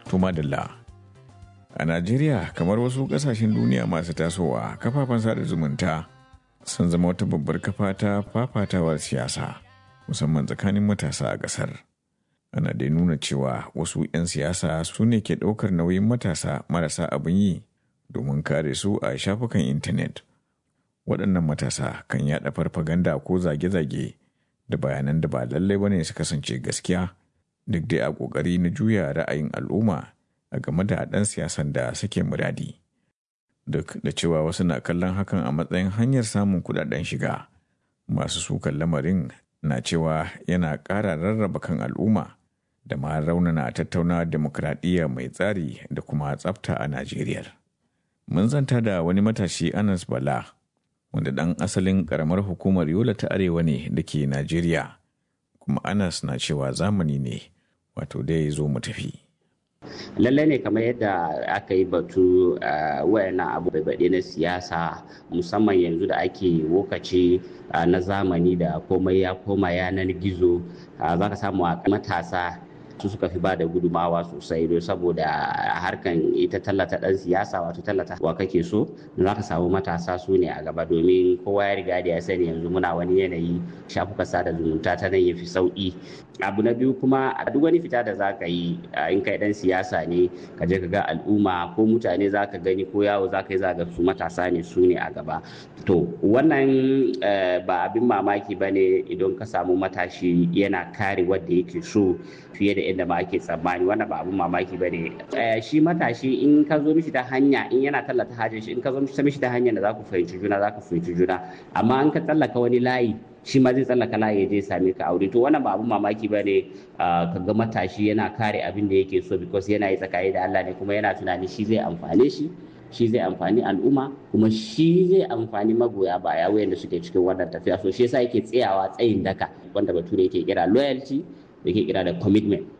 Tumadalla. A Najeriya kamar wasu ƙasashen duniya masu tasowa kafafen sada zumunta sun zama wata babbar kafa ta fafatawar siyasa musamman tsakanin matasa a ƙasar. Ana dai nuna cewa wasu 'yan siyasa su ne ke ɗaukar nauyin matasa marasa abin yi domin kare su a shafukan intanet. Waɗannan matasa kan yaɗa farfaganda ko zage-zage da bayanan da ba lallai bane su kasance gaskiya duk dai a ƙoƙari na juya ra'ayin al'umma a game da ɗan siyasan da suke muradi. Duk da cewa wasu na kallon hakan a matsayin hanyar samun kuɗaɗen shiga, masu sukan lamarin na cewa yana ƙara rarraba kan al'umma da ma raunana tattauna demokradiyya mai tsari da kuma tsafta a Najeriya. Mun zanta da wani matashi Anas Bala, wanda ɗan asalin ƙaramar hukumar Yola ta Arewa ne da ke Najeriya, kuma Anas na cewa zamani ne, wato dai zo mu tafi. lallai ne kamar yadda aka yi batu wayannan abu baɗe na siyasa musamman yanzu da ake lokaci na zamani da komai ya koma yanar gizo za ka samu a matasa su suka fi ba da gudumawa sosai don saboda harkan ita tallata dan siyasa wato tallata wa kake so za ka samu matasa su ne a gaba domin kowa ya riga da ya sani yanzu muna wani yanayi shafuka sada zumunta ta nan ya fi sauki abu na biyu kuma a duk wani fita da za ka yi in kai dan siyasa ne ka je ka ga al'umma ko mutane za ka gani ko yawo za ka yi za ga su matasa ne su ne a gaba to wannan ba abin mamaki ba ne idan ka samu matashi yana kare wadda yake so fiye da inda ma ake tsammani wannan ba abin mamaki ba ne shi matashi in ka zo mishi ta hanya in yana tallata hajjin shi in ka zo mishi ta hanya da za ku fahimci juna za ku fahimci juna amma in ka tsallaka wani layi shi ma zai tsallaka layi ya je same ka aure to wannan ba abun mamaki ba ne ka ga matashi yana kare abin da yake so because yana yi tsakani da Allah ne kuma yana tunani shi zai amfane shi shi zai amfani al'umma kuma shi zai amfani magoya baya wayanda suke cikin wannan tafiya so shi yasa yake tsayawa tsayin daka wanda bature yake kira loyalty da yake kira da commitment